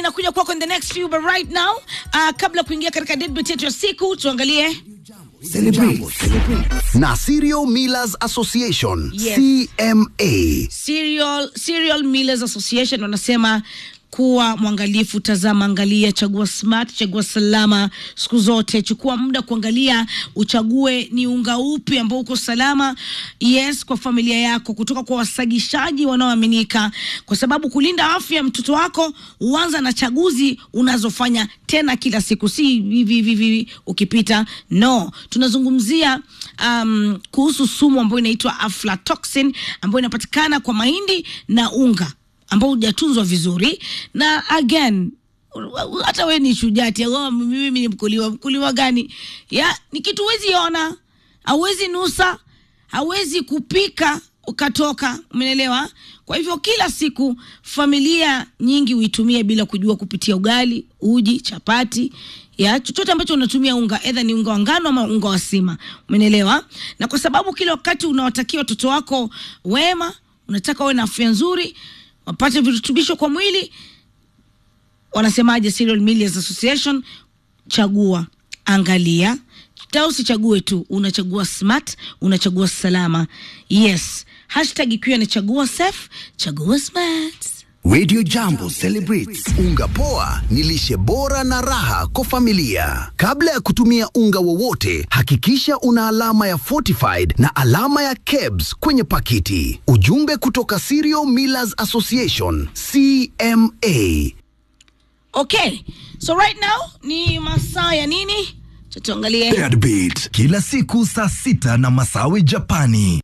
inakuja kwako in the next few but right now uh, kabla kuingia katika deadbeat yetu ya siku tuangalie Celebrate na Serial Millers Association Yes. CMA. Cereal, Cereal Millers Association wanasema kuwa mwangalifu, tazama, angalia, chagua smart, chagua salama siku zote. Chukua muda kuangalia, uchague ni unga upi ambao uko salama, yes, kwa familia yako, kutoka kwa wasagishaji wanaoaminika, kwa sababu kulinda afya ya mtoto wako huanza na chaguzi unazofanya tena kila siku, si hivi hivi hivi ukipita. No, tunazungumzia um, kuhusu sumu ambayo inaitwa aflatoxin ambayo inapatikana kwa mahindi na unga ambao hujatunzwa vizuri na again hata we ni shujati oh, mimi ni mkuliwa mkuliwa gani ya ni kitu huwezi ona hauwezi nusa hauwezi kupika ukatoka umeelewa kwa hivyo kila siku familia nyingi huitumia bila kujua kupitia ugali uji chapati ya chochote ambacho unatumia unga edha ni unga wa ngano ama unga wa sima umenelewa na kwa sababu kila wakati unawatakia watoto wako wema unataka wawe na afya nzuri wapate virutubisho kwa mwili wanasemaje Cereal Millers Association chagua angalia ta usichague tu unachagua smart unachagua salama yes hashtag ikiwa ni chagua safe chagua smart Radio Jambo celebrates unga poa ni lishe bora na raha kwa familia. Kabla ya kutumia unga wowote, hakikisha una alama ya fortified na alama ya KEBS kwenye pakiti. Ujumbe kutoka Cereal Millers Association CMA. okay so right now ni masaa ya nini Cha tuangalie Deadbeat kila siku saa sita na Masawi Japani.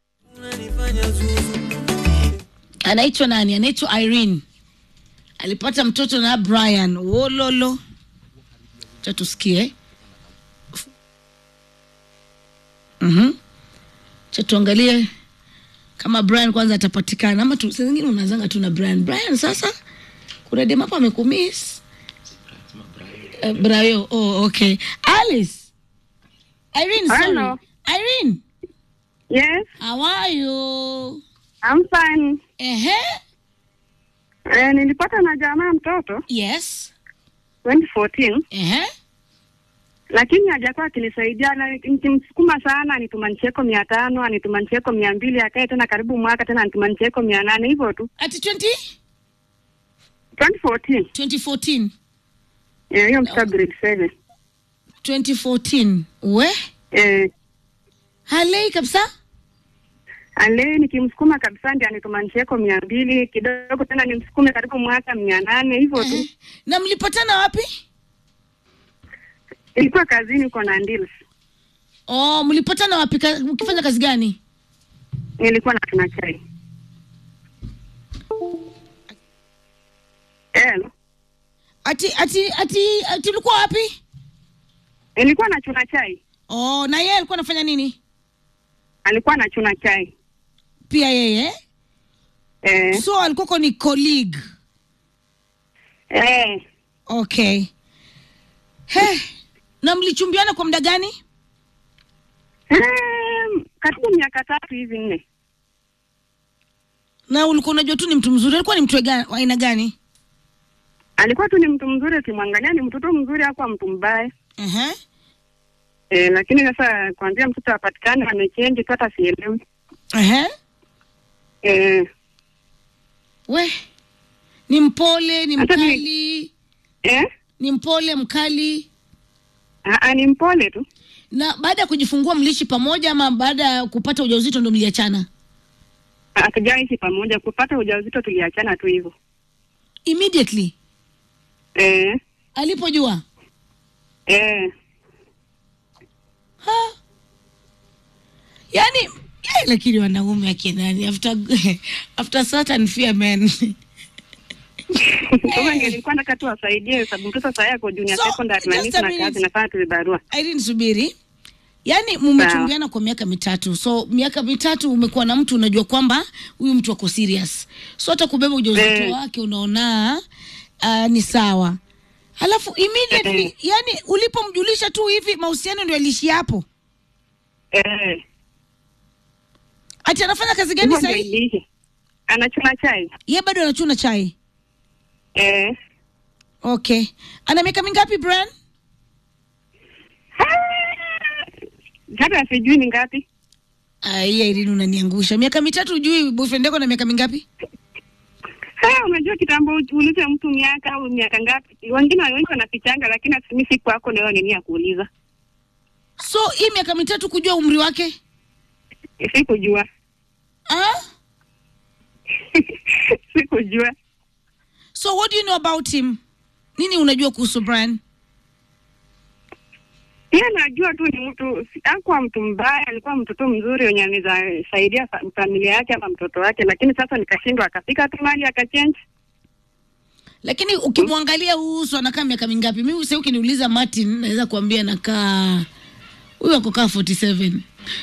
anaitwa nani anaitwa irene alipata mtoto na brian wololo cha tusikie mm cha tuangalie kama brian kwanza atapatikana ama tu, saa zingine unazanga tu na brian brian sasa kuna dem hapa amekumis uh, brayo oh, okay alice irene sorry. Hello. irene Yes, how are you I'm fine. ehe Eh, nilipata na jamaa mtoto yes 2014 ehe lakini hajakuwa akinisaidia na nikimsukuma sana anituma ncheko mia tano anituma ncheko mia mbili akae tena karibu mwaka tena anituma ncheko mia nane hivyo tu ati 20 2014 2014 Eh, hiyo mtoto grade 7 2014 we eh, halei kabisa ale nikimsukuma kabisa ndi anituma ncheko mia mbili kidogo tena nimsukume karibu mwaka mia nane hivyo tu Ehe. na mlipatana wapi ilikuwa kazini uko na ndils oh mlipatana wapi Ka- mkifanya kazi gani nilikuwa na tuna chai Hello. ati ati ati ati ulikuwa wapi nilikuwa na chuna chai oh na yeye alikuwa anafanya nini alikuwa na chuna chai pia yeye eh, so alikuwako ni colleague eh, okay he na mlichumbiana kwa muda gani em, karibu miaka tatu hivi nne na ulikuwa unajua tu ni mtu mzuri alikuwa ni mtu wa ga- wa aina gani alikuwa tu ni mtu mzuri ukimwangalia ni mtoto mzuri hakuwa mtu mbaya Ehe. eh, lakini sasa kuanzia mtoto apatikane amechenji tu hata sielewi Ehe. eh, we ni mpole ni Hata ni- mkali eh, ni mpole mkali aa, ni mpole tu na baada ya kujifungua mliishi pamoja ama baada ya kupata ujauzito ndo mliachana hatujaishi pamoja kupata ujauzito tuliachana tu hivyo immediately eh, alipojua eh, ha. yani eh, lakini wanaume akinani after, after certain fear men Sasa nilikuwa nataka tu wasaidie sababu mtoto sasa yako junior So, secondary na just mimi a sina minute. kazi nafanya tu vibarua Irene subiri yaani mumechumbiana kwa miaka mitatu so miaka mitatu umekuwa na mtu unajua kwamba huyu mtu ako serious so hata kubeba ujauzito Eh. wake unaona uh, ni sawa halafu immediately Eh. yani ulipomjulisha tu hivi mahusiano ndio aliishia hapo eh, ati anafanya kazi gani hivyo ndio sahii iliisha. Anachuna chai ye bado anachuna chai eh, okay ana miaka mingapi brian hata sijui ni ngapi aiya irini unaniangusha miaka mitatu ujui boyfriend yako na miaka mingapi Haya, unajua kitambo uulize mtu miaka au miaka ngapi. Wengine wengi wanafichanga, lakini mimi si kwako leo nini ya kuuliza, so hii miaka mitatu kujua umri wake sikujua ah? sikujua. so what do you know about him nini unajua kuhusu brian Yeye najua tu ni mtu, si- hakuwa mtu mbaya, alikuwa mtoto mzuri wenye anaweza saidia fa- familia yake ama mtoto wake, lakini sasa nikashindwa, akafika tu mali akachange. lakini ukimwangalia huu uso anakaa miaka mingapi mimi sasa ukiniuliza martin naweza kuambia nakaa huyu akokaa 47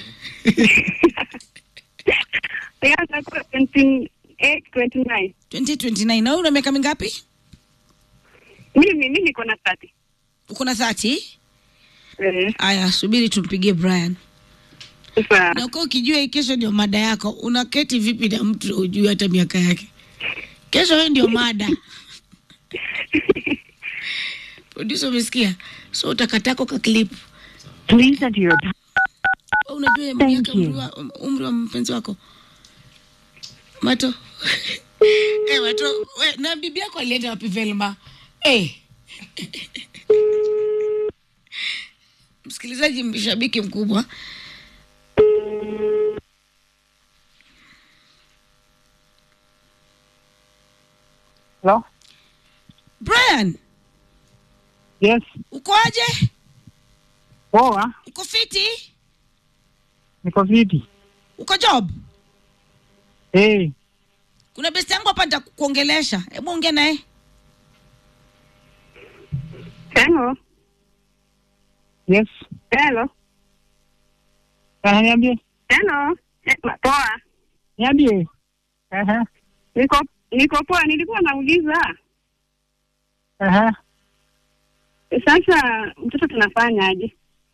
Yeye atakuwa 28, 29. 2029 na wewe una miaka mingapi Mimi mimi niko na 30. uko na 30 Eh, aya subiri tumpigie brian sasa na ukaa ukijua hii kesho ndio mada yako unaketi vipi na mtu ujui hata miaka yake kesho wewe ndio mada producer umesikia so utakatako ka clip Please enter your Wewe unajua miaka umri wa, umri wa mpenzi wako mato eh mato we, na bibi yako alienda wapi Velma eh msikilizaji mshabiki mkubwa Hello? Brian Yes. uko aje Poa, uko fiti niko vipi? uko job Hey, kuna besti yangu hapa nitakuongelesha hebu ongea naye hello, yes. hello, Aha, niambie. hello. Eh, Poa, Niambie. Aha. niko niko poa. Nilikuwa nauliza Aha. sasa, mtoto tunafanya aje?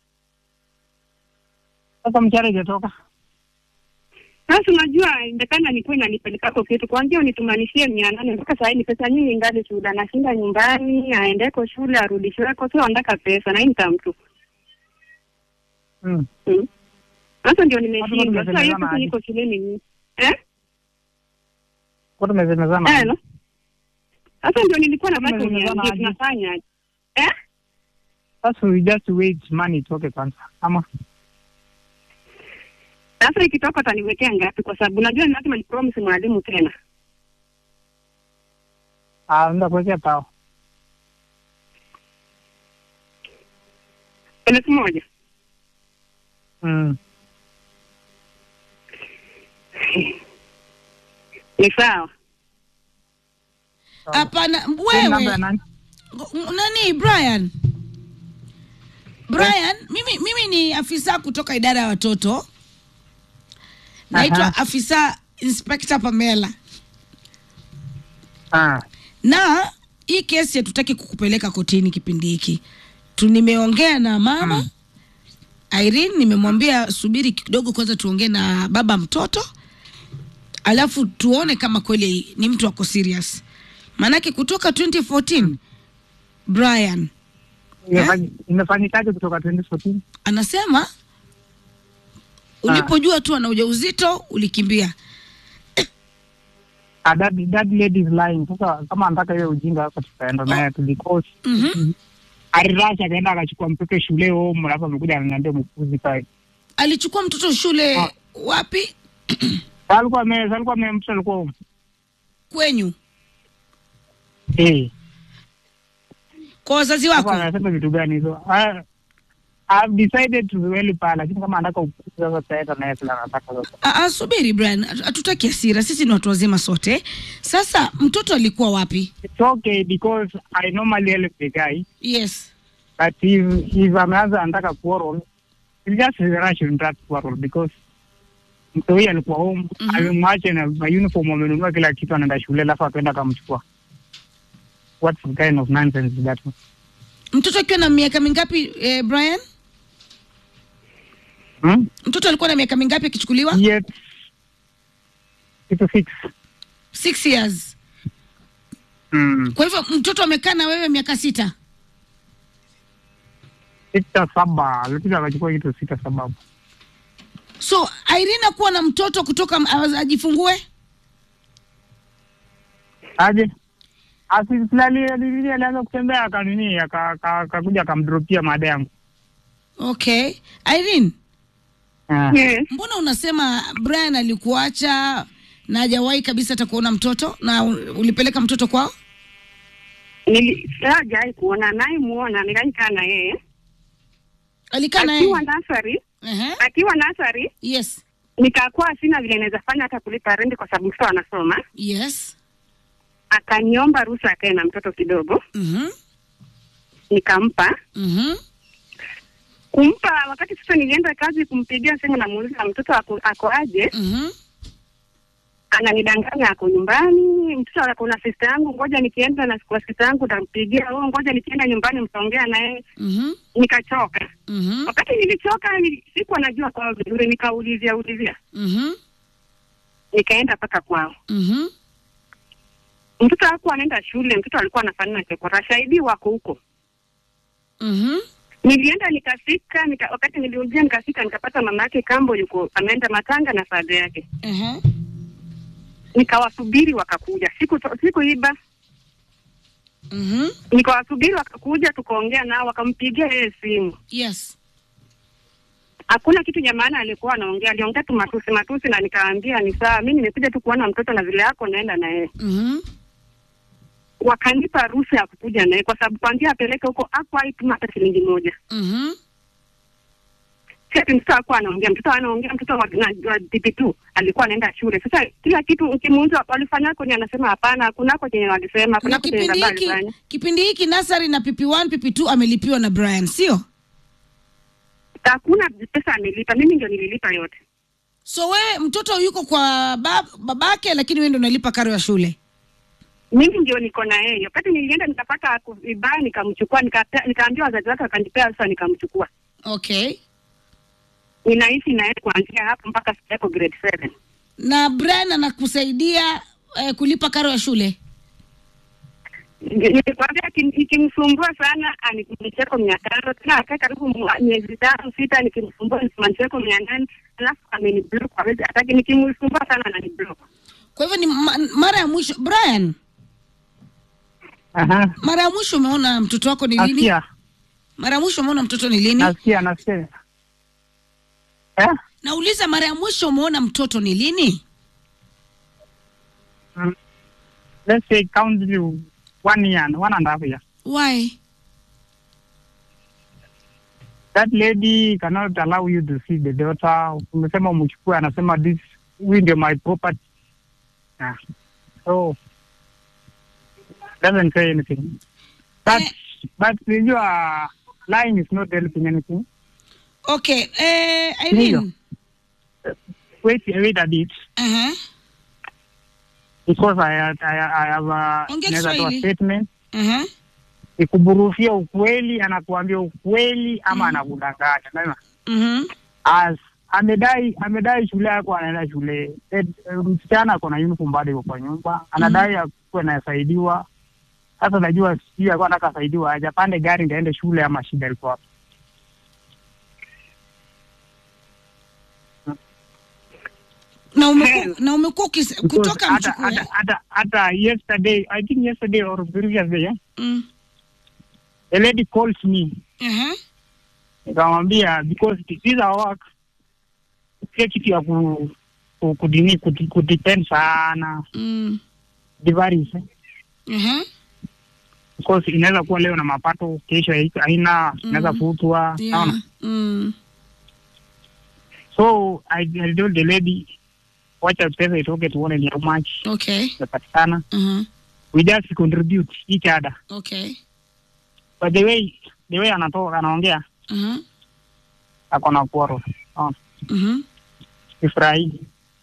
Sasa mchana ijatoka. Sasa unajua indekana nikuwe nanipelekako kitu kwanzia unitumanishie mia nane mpaka saa hii ni pesa nyingi ingali shule, anashinda nyumbani aendeko shule arudishweko, sio andaka pesa na hii nitamtu Mm. Mm. Sasa ndio Hapo nimeshindwa sasa, hiyo tumezemezana pesa aje? niko shuleni ni- eh Kwa tumezemezana. hello. Sasa ndio nilikuwa nataka Tumezemezana uniambie aje? tunafanya aje eh Sasa we just wait money itoke kwanza. Ama Sasa ikitoka utaniwekea ngapi? Kwa sababu najua ni lazima nipromise mwalimu tena. ah, nenda kuwekea tao. elfu moja Mm. ni sawa. hapana Hii namba ya wewe nani? nani brian brian mimi, mimi ni afisa kutoka idara ya watoto naitwa Aha. afisa inspector pamela Ah. na hii kesi hatutaki kukupeleka kotini kipindi hiki tu nimeongea na mama mm. Irene nimemwambia subiri kidogo kwanza tuongee na baba mtoto alafu tuone kama kweli ni mtu ako serious maanake kutoka 2014 Brian Imefanyi- Imefanyikaje kutoka 2014? anasema ulipojua tu ana ujauzito ulikimbia Ah, that, that lady is lying. Sasa kama anataka hiyo ujinga hapa tutaenda naye tu because mm-hmm. alirasha akaenda akachukua mtoto shule home alafu amekuja ananiambia mpuzi pale. alichukua mtoto shule Ah. wapi Alikuwa ame alikuwa ame mtoto alikuwa home. kwenyu Eh. kwa wazazi Sasa wako anasema vitu gani hizo? Ah, I've decided to really paa lakini kama anataka upuzi sasa tutaenda naye kila anataka sasa. Ah, ah, subiri Brian, hatu- hatutaki hasira, sisi ni watu wazima sote. Sasa mtoto alikuwa wapi? It's okay because I normally help the guy Yes. but if if ameanza anataka quarrel it's just a rush in that quarrel because mtu huyu alikuwa home Mhm. amemwacha na ma uniform amenunua kila kitu anaenda shule alafu akaenda akamchukua what kind of nonsense is that Mtoto akiwa na miaka mingapi eh, Brian? hmm? Mtoto alikuwa na miaka mingapi akichukuliwa? yet kitu fix Six years. mm. Kwa hivyo mtoto amekaa na wewe miaka sita. sita saba alikuja akachukua kitu sita saba So Irene kuwa na mtoto kutoka m- ajifungue. aje asisilali alianza kutembea akanini aka- aka- akakuja akamdropia mada yangu Okay. Irene, Ah. Yes. mbona unasema Brian alikuacha na hajawahi kabisa hata kuona mtoto na u- ulipeleka mtoto kwao? Nili- Sijai kuona naye muona, nikaikaa na yeye Alikaa na akiwa yeye. nasari, Ehe. akiwa nasari Yes. nikakuwa sina vile naweza fanya hata kulipa rendi kwa sababu mtoto anasoma. Yes. Akaniomba ruhusa akae na mtoto kidogo, Mhm. nikampa Mhm. kumpa. Wakati sasa nilienda kazi kumpigia simu, namuuliza mtoto ako, ako aje, Mhm. ananidanganya ako nyumbani. Mtoto ako na sista yangu, ngoja nikienda na kwa sista yangu tampigia. Oh, ngoja nikienda nyumbani mtaongea naye. Mhm. Nikachoka. Mhm. Wakati nilichoka, nili- sikuwa najua kwao vizuri, nikaulizia ulizia, Mhm. nikaenda mpaka kwao. Mhm. Mtoto hakuwa anaenda shule, mtoto alikuwa anafanana chokora. Shahidi wako huko. Mhm. Nilienda nikafika, nika, wakati niliulizia nikafika, nikapata mama yake kambo yuko ameenda matanga na fadha yake. Ehe. Nikawasubiri wakakuja, siku sikuiba, Mhm. nikawasubiri wakakuja, tukaongea nao, wakampigia yeye simu. Yes. Hakuna kitu cha maana alikuwa anaongea, aliongea tu matusi matusi, na nikaambia ni sawa, mi nimekuja tu kuona mtoto na vile yako naenda na yeye. Mhm. Wakanipa ruhusa ya kukuja naye kwa sababu kwanzia apeleke huko hakuwahi tuma hata shilingi moja. Mhm. Sasa mtoto hakuwa anaongea, mtoto anaongea, mtoto wa, na- wa DP2 alikuwa anaenda shule. Sasa kila kitu ukimuuliza walifanya kwenye, anasema hapana, kunako chenye walisema, Na kunako chenye kipindi baba hiki alifanya. kipindi hiki nasari na PP1 PP2 amelipiwa na Brian, sio? Hakuna pesa amelipa, mimi ndio nililipa yote. So wewe mtoto yuko kwa bab, babake lakini wewe ndio unalipa karo ya shule. Mimi ndio niko na yeye. Wakati nilienda nikapata ku- vibaya, nikamchukua, nikapea- nikaambia wazazi wake, wakanipea sasa, nikamchukua. Okay. Ninaishi na yeye kuanzia hapo mpaka sasa yako grade 7. Na Brian anakusaidia eh, kulipa karo ya shule. Nilikwambia iki- ikimsumbua sana anicheko mia tano tena akae karibu mwa- miezi tano sita, nikimsumbua nisimanicheko mia nane alafu ameniblock hawezi hataki, nikimsumbua sana ananiblock. Kwa hivyo ni ma, mara ya mwisho Brian, Aha. mara ya mwisho umeona mtoto wako ni lini? Nasikia, Mara ya mwisho umeona mtoto ni lini? nasikia, nasikia. Eh? Nauliza mara ya mwisho umeona mtoto ni lini? Mm. Let's say count you one year, one and a half year. Why? That lady cannot allow you to see the daughter. Umesema umchukue, anasema this, huyu ndio my property. Yeah. So, doesn't say anything. But, Eh. but unajua lying is not helping anything. Okay, eh, Ndio. Irene. Wait, wait a bit. Uh-huh. because I, I, I have a Ongea naweza toa Kiswahili. statement Uh-huh. ikuburufia ukweli, anakuambia ukweli ama Mhm. anakudanganya. Unaona? Mhm. As amedai amedai shule yako anaenda shule eh, eh, msichana ako na uniform bado iko kwa nyumba, anadai akuwe anasaidiwa. Sasa najua sijui alikuwa anataka asaidiwa aje, apande gari ndaende shule ama shida ilikuwa wapi? Na umekuwa na umekuwa ukis- Because kutoka hata mchukue. hata hata hata yesterday I think yesterday or previous day eh, Mm. a lady calls me Uh-huh. nikamwambia because it is our work sio kitu ya ku, ku, kudini kuti- kudepend sana Mm. divaries eh. Uh-huh. because inaweza kuwa leo na mapato kesho haiko- haina inaweza Mhm. futwa Yeah. naona Mm. so I, I told the lady wacha pesa itoke tuone ni how much Okay. itapatikana Uh-huh. we just contribute each other Okay. but the way the way anatoka anaongea Uh-huh. ako na kuoro naona Mhm. sifurahi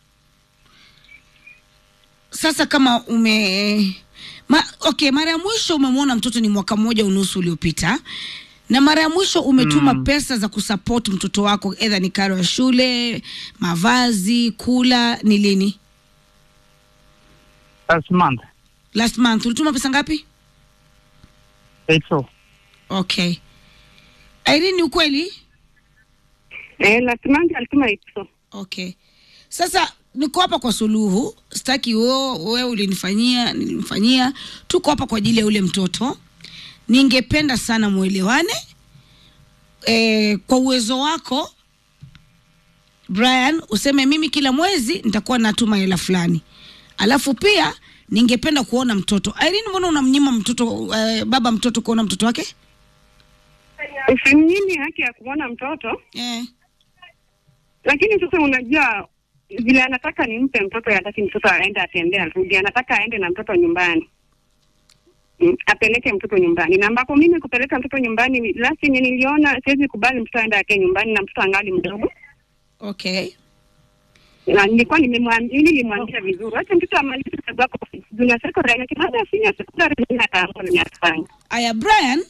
Sasa kama ume ma, okay, mara ya mwisho umemwona mtoto ni mwaka mmoja unusu uliopita, na mara ya mwisho umetuma Mm. pesa za kusupport mtoto wako, edha ni karo ya shule, mavazi, kula, ni lini? last month last month ulituma pesa ngapi It's so. okay irene ni ukweli Eh, last month alituma hizo. okay sasa niko hapa kwa suluhu sitaki wewe ulinifanyia nilimfanyia tuko hapa kwa ajili ya ule mtoto ningependa sana mwelewane e, kwa uwezo wako brian useme mimi kila mwezi nitakuwa natuma hela fulani alafu pia ningependa kuona mtoto irene mbona unamnyima mtoto eh, baba mtoto kuona mtoto wake Usimnyimi haki ya kumwona mtoto, eh. lakini sasa unajua vile anataka nimpe mtoto, hataki mtoto aende atembee arudi, anataka aende na mtoto nyumbani. Mm, apeleke mtoto nyumbani, na ambapo mimi kupeleka mtoto nyumbani last yenye niliona, siwezi kubali mtoto aende ake nyumbani na mtoto angali mdogo, okay na nilikuwa nimemwambia, nilimwambia vizuri, acha mtoto amalize kazi yako junior secondary, na baada ya senior secondary mimi ataamua nini atafanya. aya brian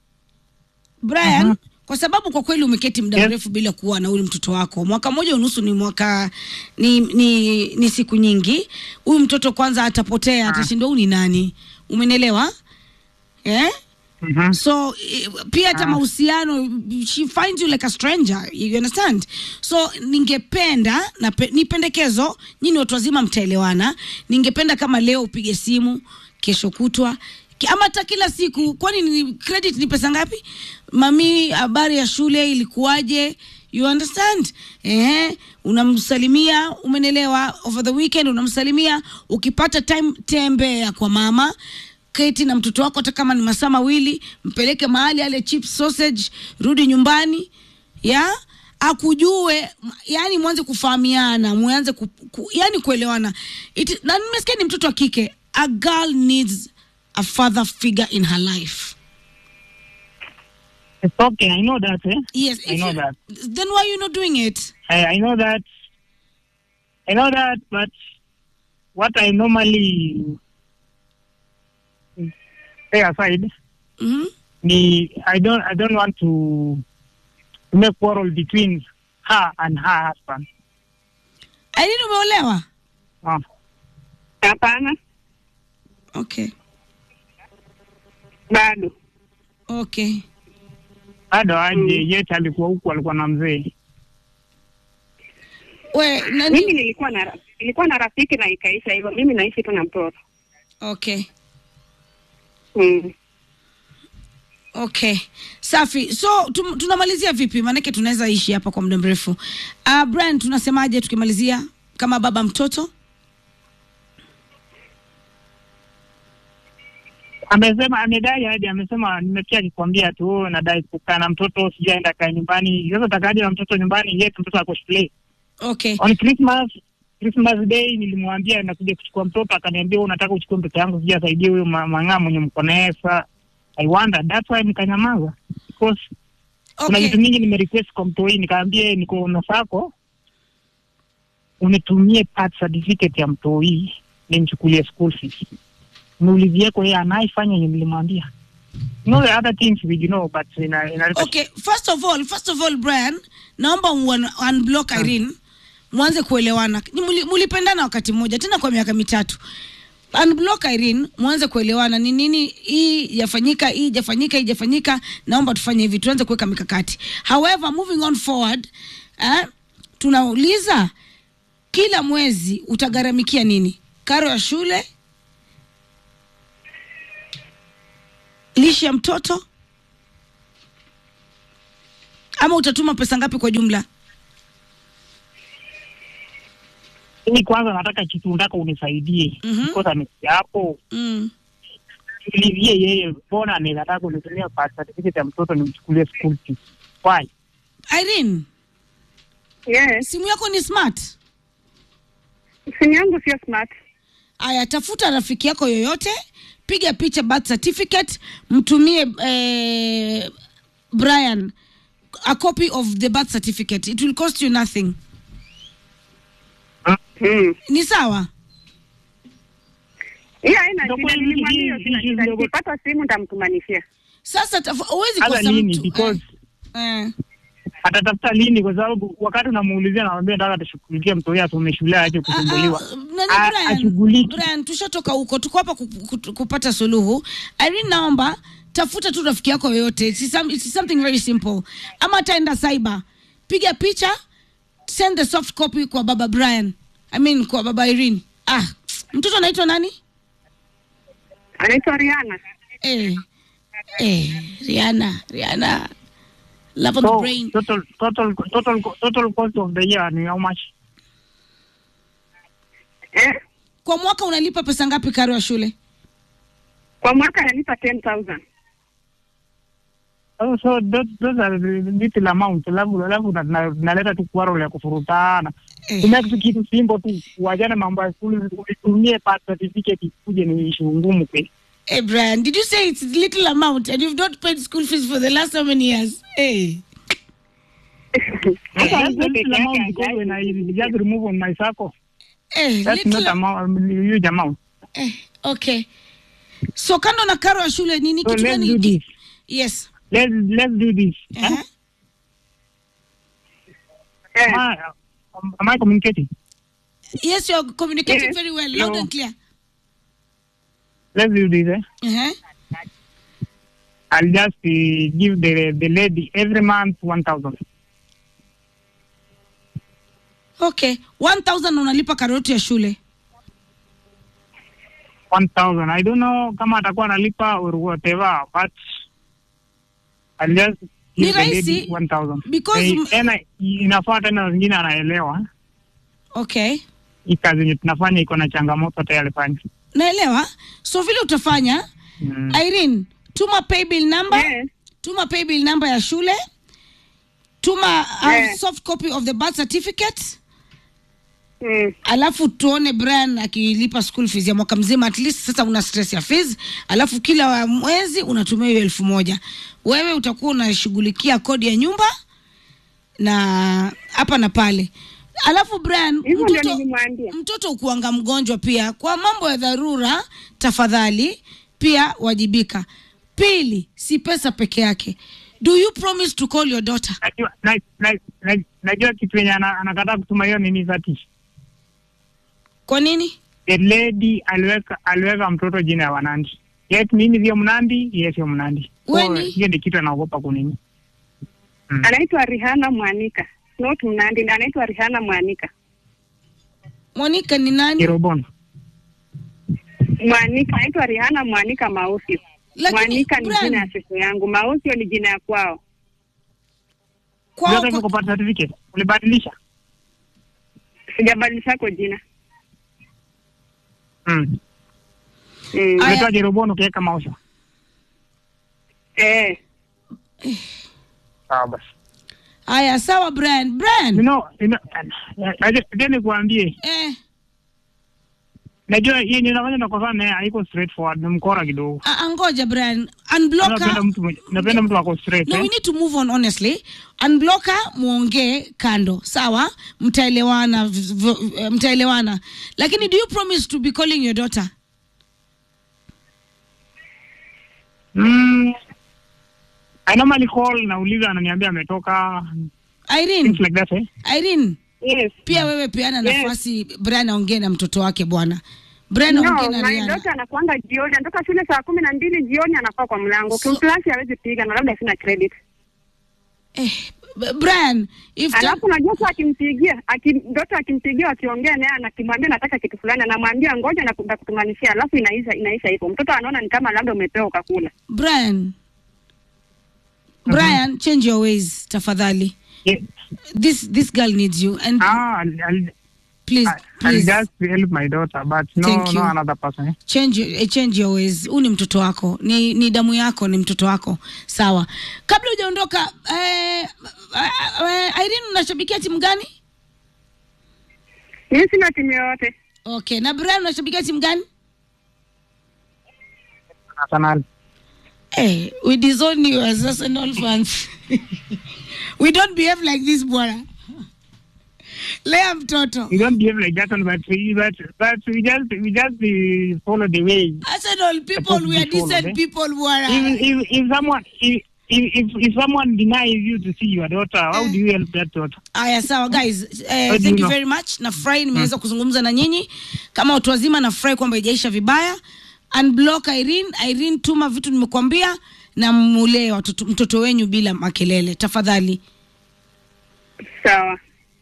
brian Mhm. kwa sababu kwa kweli umeketi muda Yes. mrefu bila kuwa na huyu mtoto wako mwaka mmoja unusu ni mwaka ni, ni, ni siku nyingi huyu mtoto kwanza atapotea atashindwa huyu ni nani umenielewa eh? Mhm. so eh, pia hata mahusiano she finds you like a stranger you understand so ningependa na pe, ni pendekezo nyini watu wazima mtaelewana ningependa kama leo upige simu kesho kutwa ki- ama hata kila siku kwani ni credit ni pesa ngapi mami habari ya shule ilikuwaje you understand eh unamsalimia umenelewa over the weekend unamsalimia ukipata time tembea kwa mama keti na mtoto wako hata kama ni masaa mawili mpeleke mahali ale chip sausage rudi nyumbani ya akujue m- yani mwanze kufahamiana mwanze ku, ku, yani kuelewana It, na nimesikia ni mtoto wa kike a girl needs a father figure in her life It's okay. I know that. Eh? yes I if know you- that. then why are you not doing it I, I know that. I know that, but what I normally stay aside, mm-hmm. me, I don't, I don't want to make quarrel between her and her husband. Irene umeolewa Uh, Hapana, okay bado okay bado aje yete alikuwa huku, alikuwa na mzee. we mimi nani nilikuwa na nilikuwa na rafiki na ikaisha hivyo. Mimi naishi tu na mtoto okay mm. okay safi so tum, tunamalizia vipi maanake tunaweza ishi hapa kwa muda mrefu uh, brian tunasemaje tukimalizia kama baba mtoto Amesema amedai hadi amesema, nimesikia akikwambia tu "Oh, nadai kukaa na mtoto, sijaenda kae nyumbani. Sasa takaje na mtoto nyumbani, yet mtoto ako shule. okay On Christmas Christmas day nilimwambia nakuja kuchukua mtoto, akaniambia "Wewe unataka uchukue mtoto yangu, sijasaidie huyo ma- mang'aa mwenye mko naye. Sasa I wonder that's why nikanyamaza because kuna okay vitu mingi nimerequest kwa mtoi, nikaambia niko na sako unitumie birth certificate ya mtoi nimchukulie school fees, niulizieko yeye anaifanya yenye nilimwambia. You know the other things we you know but ina, ina okay first of all first of all brian naomba un- unblock irene mwanze kuelewana Ni muli- mulipendana wakati mmoja tena kwa miaka mitatu unblock irene mwanze kuelewana ni nini hii yafanyika hii jafanyika hii jafanyika naomba tufanye hivi tuanze kuweka mikakati however moving on forward eh, tunauliza kila mwezi utagharamikia nini karo ya shule lishe ya mtoto ama utatuma pesa ngapi kwa jumla Mimi kwanza nataka kitu nataka unisaidie Mhm. because amesikia hapo mm. niulizie yeye mbona anataka kunitumia birth certificate ya mtoto nimchukulie school fees. Why? irene Yes, simu yako ni smart simu yangu sio smart. aya tafuta rafiki yako yoyote piga picha birth certificate mtumie eh, brian a copy of the birth certificate it will cost you nothing Mm. ni sawa Hiyo haina Ndio shida, kweli nilimwambia hii- hiyo sina hii shida. ndio- Nikipata simu nitamtumanishia. sasa tafu- huwezi Hata kosa nini mtu because eh, eh. atatafuta lini? Kwa sababu wakati unamuulizia namwambia nataka tushughulikie mtu huyo asome shule ache kusumbuliwa. Ah, ah, nani, A- Brian, ashughuliki. Brian, tushatoka huko, tuko hapa ku- ku- kupata suluhu. Irene, naomba tafuta tu rafiki yako yoyote, it's, some, it's something very simple, ama ataenda cyber, piga picha, send the soft copy kwa baba Brian, I mean kwa baba Irene. Ah, mtoto anaitwa nani? Anaitwa Rihanna. Eh, eh, Rihanna, Rihanna, love of the So brain. total total total total cost of the year ni how much? Eh? Kwa mwaka unalipa pesa ngapi karo ya shule? Kwa mwaka ananipa 10,000. Oh, so those, those are the little amount. Alafu alafu na- na- naleta tu quarrel ya kufurutana. Eh. Kumake tu kitu simple tu, uachane mambo ya shule, utumie birth certificate ikuje ni issue ngumu kweli. Hey Brian, did you say it's little amount and you've not paid school fees for the last how many years? Hey. Hata That's mzee the peke little yake amount because when I just remove on my circle, Eh, that's little not amount, huge amount. eh, okay. So kando na karo ya shule nini So kitu let's gani? do this. Yes. Let's let's do this. Uh-huh. Eh, Am I, am I communicating? Yes, you're communicating Yes. very well, loud No. and clear. Let's do this. Eh? Uh-huh. I'll just uh, give the the lady every month one thousand. Okay. 1000 unalipa karo yote ya shule. one thousand. I don't know kama atakuwa analipa or whatever, but I'll just Ni give the lady rahisi, one thousand. because m- tena inafaa tena wengine anaelewa Okay. hii kazi yenye tunafanya iko na changamoto tayari fanya. Naelewa. So vile utafanya Mm. Irene, tuma paybill number. Yes. Tuma paybill number ya shule. Tuma uh, Yes. soft copy of the birth certificate. mm. alafu tuone Brian akilipa school fees ya mwaka mzima, at least sasa una stress ya fees, alafu kila wa mwezi unatumia hiyo elfu moja. Wewe utakuwa unashughulikia kodi ya nyumba na hapa na pale. Alafu Brian, Hivyo ndio mtoto, nilimwambia. mtoto ukuanga mgonjwa pia, kwa mambo ya dharura, tafadhali pia wajibika. Pili, si pesa peke yake. Do you promise to call your daughter? Najua na, na, na, najua kitu yenye ana- anakataa kutuma hiyo nini zati. Kwa nini? The lady aliweka aliweka mtoto jina ya Wanandi. Yet mimi sio Mnandi, yeye sio Mnandi. We So, ni? Hiyo ndio kitu anaogopa kunini. Mm. Anaitwa Rihanna Mwanika. Not Mnandi, anaitwa Rihanna Mwanika. Monica ni nani? Kirobono. Mwanika, anaitwa Rihanna Mwanika Mausio. Lakini, Mwanika ni Brian- jina ya siku yangu, Mausio ni jina ya kwao. Kwao Unataka kwa- kupata certificate? Ulibadilisha? Sijabadilishako jina. Mm. Mm. Aya. Unaitwa Jerobono ukiweka maosha. Eh. Sawa basi. Aya, sawa Brian. Brian. You know, you know, najua najua nikuambie, Eh, najua hii yenye nafanya nakosana naye haiko straightforward, ni mkora kidogo. a- a- ngoja Brian. Unblock Napenda her. mtu mwenye- napenda mtu ako straight. No, eh. we need to move on honestly. Unblock her, muongee kando. Sawa? Mtaelewana v- v- eh, mtaelewana. Lakini do you promise to be calling your daughter? Mm. I normally call nauliza ananiambia ametoka Irene, things like that eh. Irene, Yes. pia wewe peana Yes. nafasi Brian aongee na mtoto wake bwana. Brian No, aongee na my Rihanna. daughter anakuanga jioni, anatoka shule saa kumi na mbili jioni, anakuwa kwa mlango. So- Kimplasi hawezi piga na labda sina credit. Eh, B- Brian, if Alafu unajua tu akimpigia, aki, mtoto akimpigia wakiongea naye anakimwambia nataka kitu fulani, anamwambia ngoja na kutumanishia, alafu inaisha inaisha hivyo. Mtoto anaona ni kama labda umepewa ukakula. Brian, Brian, change your ways tafadhali. Yeah. This this girl needs you and Ah, I'll, I'll, please I'll please just help my daughter but no, Thank you. no another person eh. change eh, change your ways. Huu ni mtoto wako, ni, ni damu yako, ni mtoto wako. Sawa. Kabla hujaondoka eh, eh, Irene, unashabikia timu gani? Mimi sina timu yoyote. Okay, na Brian unashabikia timu gani? Arsenal. Hey, we disown you as Arsenal fans. we don't behave like this bwana. Lea mtoto. We don't behave like that one, but we but but we just we just uh, follow the way. Arsenal people, we are Supposed to be followed, decent eh? people bwana. If, if if someone if if, if, if someone denies you to see your daughter, how do you help that daughter? Aya, sawa guys, eh, How do thank you you know? very much. Nafurahi nimeweza kuzungumza na nyinyi kama watu wazima. Nafurahi kwamba ijaisha vibaya. Unblock Irene. Irene, tuma vitu nimekuambia na mulee watoto, mtoto wenyu bila makelele tafadhali. Sawa.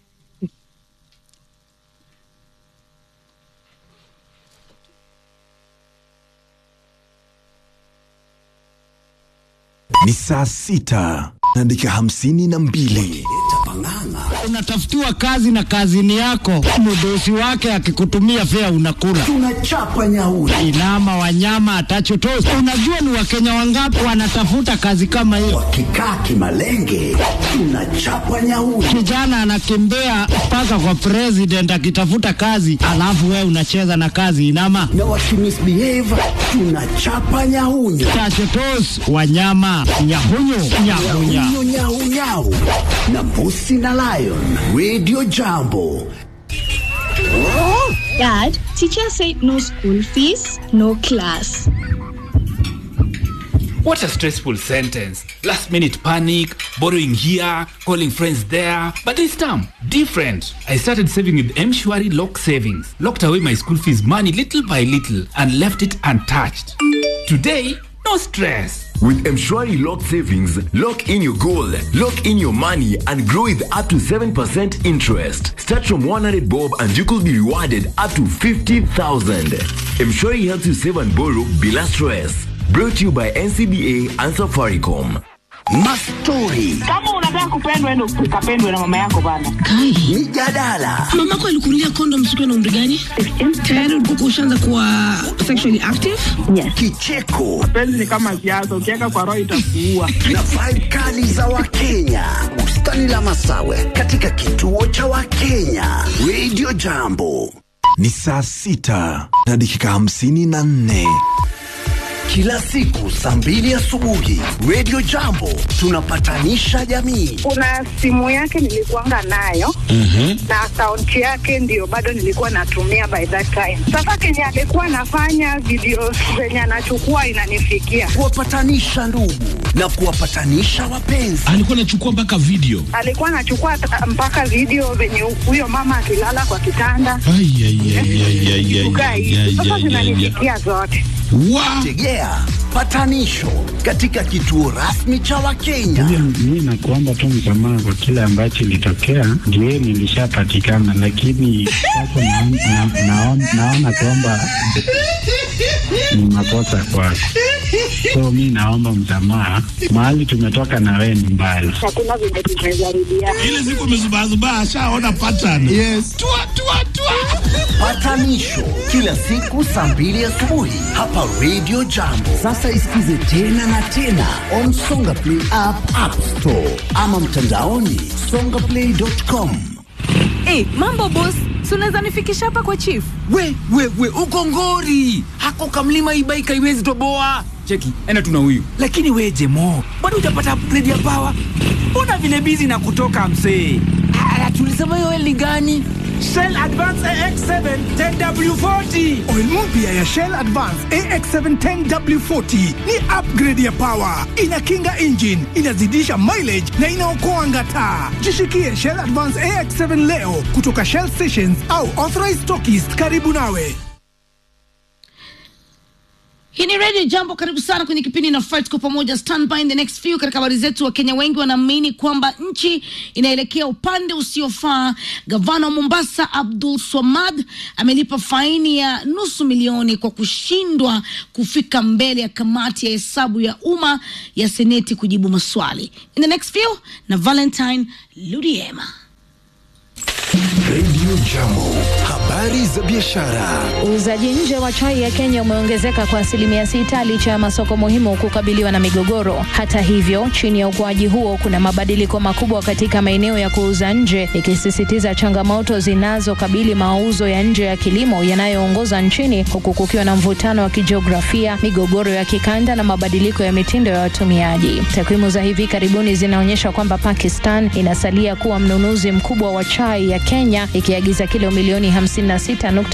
Ni saa sita na dakika hamsini na mbili. unatafutiwa kazi na kazini yako, mdosi wake akikutumia fea unakula tunachapa nyauri inama wanyama atachotosi. Unajua ni wakenya wangapi wanatafuta kazi kama hiyo? wakikaa kimalenge tunachapa nyauri Kijana anakimbia mpaka kwa president akitafuta kazi, alafu wewe unacheza na kazi inama na wakimisbehave tunachapa nyahunyu tachotos wanyama nyahunyu nyahunya nyahunyu nyahunyau na mbusi na lion radio jambo Dad, teacher said no school fees, no class. What a stressful sentence. Last minute panic, borrowing here, calling friends there. But this time, different. I started saving with Mshwari Lock Savings. Locked away my school fees money little by little and left it untouched. Today, no stress. With Mshwari Lock Savings, lock in your goal, lock in your money, and grow with up to 7% interest. Start from 100 bob and you could be rewarded up to 50,000. Mshwari helps you save and borrow bila stress. Brought to you by NCBA and Safaricom. mastori Kama unataka kupendwa, endo ukapendwe na mama yako bana. mijadala Mamako alikunulia kondom siku na umri gani? Tayari ulikuwa ushaanza kuwa sexually active? kicheko Penzi ni kama siasa, ukiweka kwa roho itakuua. na vibe kali za wakenya bustani la masawe katika kituo cha wakenya radio jambo Ni saa sita na dakika hamsini na nne. kila siku saa mbili asubuhi radio jambo tunapatanisha jamii Kuna simu yake nilikuanga nayo na akaunti yake ndio bado nilikuwa natumia by that time. Sasa kenye alikuwa anafanya video zenye anachukua inanifikia, kuwapatanisha ndugu na kuwapatanisha wapenzi alikuwa anachukua mpaka video alikuwa anachukua ta- mpaka video venye huyo mama akilala kwa kitanda Ai, ai, ai, ai, ai, ai, kukaa ai, hivi. ai, Sasa ai, ai, ai. zinanifikia zote. Wa- tegea patanisho katika kituo rasmi cha wakenya Mi nakuomba tu msamaha kwa kile ambacho ilitokea, ndio nilishapatikana, lakini sasa naona na, naona- naona kwamba ni makosa kwako, so mi naomba msamaha. Mahali tumetoka na wewe ni mbali. Hakuna vile tumejaribiana. ile siku amezubazubaa ashaona pattern yes. tua, tua, tua. patanisho kila siku saa mbili asubuhi hapa radio jambo sasa isikize tena na tena on songa play app, app store ama mtandaoni songaplay.com Hey, mambo boss, si unaweza nifikisha hapa kwa chief? We, we, we, uko ngori. Hako kamlima ibaika iwezi toboa. Cheki, enda tuna huyu. Lakini we Jemo, bado hujapata upgrade ya power. Mbona vile busy na kutoka msee? Ah, tulisema hiyo oil ni gani? Shell Advance AX7 10W40 Oil mpya ya Shell Advance AX7 10W40 ni upgrade ya power, inakinga engine, inazidisha mileage na inaokoa ngata. Jishikie Shell Advance AX7 leo kutoka Shell stations au authorized stockists karibu nawe. Hii ni Radio Jambo, karibu sana kwenye kipindi na Fight kwa pamoja, stand by in the next few. Katika habari zetu, Wakenya wengi wanaamini kwamba nchi inaelekea upande usiofaa. Gavana wa Mombasa Abdul Swamad amelipa faini ya nusu milioni kwa kushindwa kufika mbele ya kamati ya hesabu ya umma ya seneti kujibu maswali. In the next few na Valentine Ludiema. Radio Jambo, habari za biashara. Uuzaji nje wa chai ya Kenya umeongezeka kwa asilimia sita licha ya masoko muhimu kukabiliwa na migogoro. Hata hivyo, chini ya ukuaji huo kuna mabadiliko makubwa katika maeneo ya kuuza nje, ikisisitiza changamoto zinazokabili mauzo ya nje ya kilimo yanayoongoza nchini, huku kukiwa na mvutano wa kijiografia, migogoro ya kikanda na mabadiliko ya mitindo ya watumiaji. Takwimu za hivi karibuni zinaonyesha kwamba Pakistan inasalia kuwa mnunuzi mkubwa wa chai ya Kenya ikiagiza kilo milioni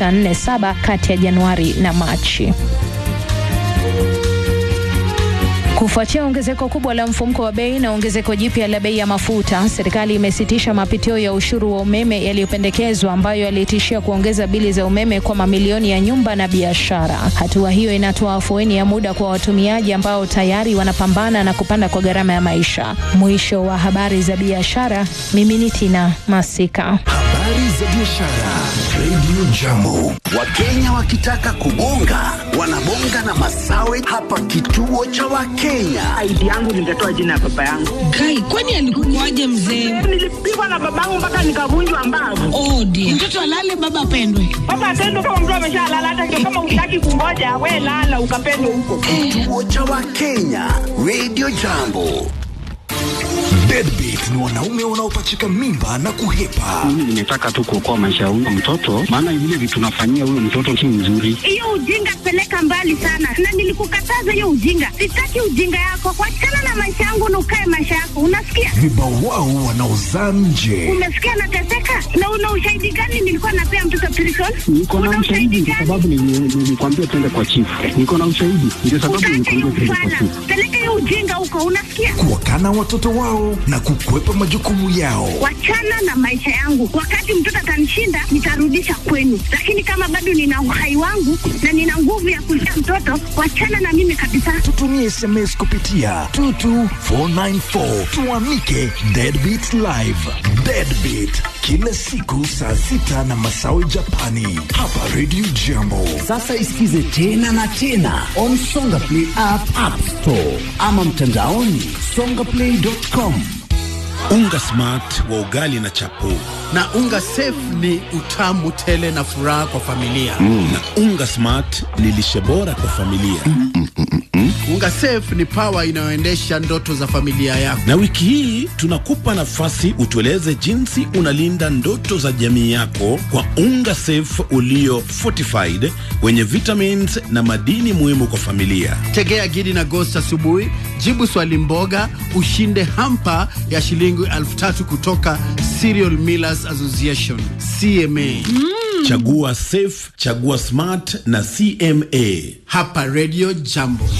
56.47 kati ya Januari na Machi. Kufuatia ongezeko kubwa la mfumko wa bei na ongezeko jipya la bei ya mafuta, serikali imesitisha mapitio ya ushuru wa umeme yaliyopendekezwa ambayo yalitishia kuongeza bili za umeme kwa mamilioni ya nyumba na biashara. Hatua hiyo inatoa afueni ya muda kwa watumiaji ambao tayari wanapambana na kupanda kwa gharama ya maisha. Mwisho wa habari za biashara, mimi ni Tina Masika. Habari za biashara. Radio Jambo. Wakenya wakitaka kubonga wanabonga na masawe hapa kituo cha Wakenya. ID yangu ningetoa jina ya baba yangu. Kai, kwani alikukuaje mzee? Nilipigwa na babangu mpaka nikavunjwa mbavu. Oh dear. Mtoto alale baba apendwe. Baba atendo kama mtu ameshalala, hata ndio kama utaki kungoja, we lala ukapendwe huko. Kituo cha Wakenya. Radio Jambo. Deadbeat ni wanaume wanaopachika mimba na kuhepa. Mimi nimetaka tu kuokoa maisha ya huyo mtoto, maana vile vitu tunafanyia huyo mtoto si mzuri. Hiyo ujinga peleka mbali sana, na nilikukataza hiyo ujinga. Sitaki ujinga yako, wachana na maisha yangu na ukae maisha yako, unasikia? Vibawao wanaozaa nje. Umesikia nateseka, na una ushahidi gani nilikuwa napea mtoto prison? Niko na ushahidi kwa sababu nili- nilikwambia twende kwa chifu. Niko na ushahidi ndio sababu Utaacha hiyo nilikwambia twende kwa ufana, chifu. peleka hiyo ujinga huko, unasikia? Kuwakana watoto wao na kukwepa majukumu yao. Wachana na maisha yangu. Wakati mtoto atanishinda, nitarudisha kwenu, lakini kama bado nina uhai wangu na nina nguvu ya kulea mtoto, wachana na mimi kabisa. Tutumie SMS kupitia 22494 tuamike Deadbeat Live. Deadbeat kila siku saa sita na masawe Japani hapa Radio Jambo. Sasa isikize tena na tena on Songa Play app, app store ama mtandaoni songaplay.com. Unga smart wa ugali na chapo na unga safe ni utamu tele na furaha kwa familia mm. na unga smart ni lishe bora kwa familia mm, mm, mm, mm. unga safe ni pawa inayoendesha ndoto za familia yako na wiki hii tunakupa nafasi utueleze jinsi unalinda ndoto za jamii yako kwa unga safe ulio fortified wenye vitamins na madini muhimu kwa familia tegea gidi na ghost asubuhi jibu swali mboga ushinde hampa ya shilingi elfu tatu kutoka Cereal Millers Association CMA. Mm. Chagua safe, chagua smart na CMA hapa Radio Jambo.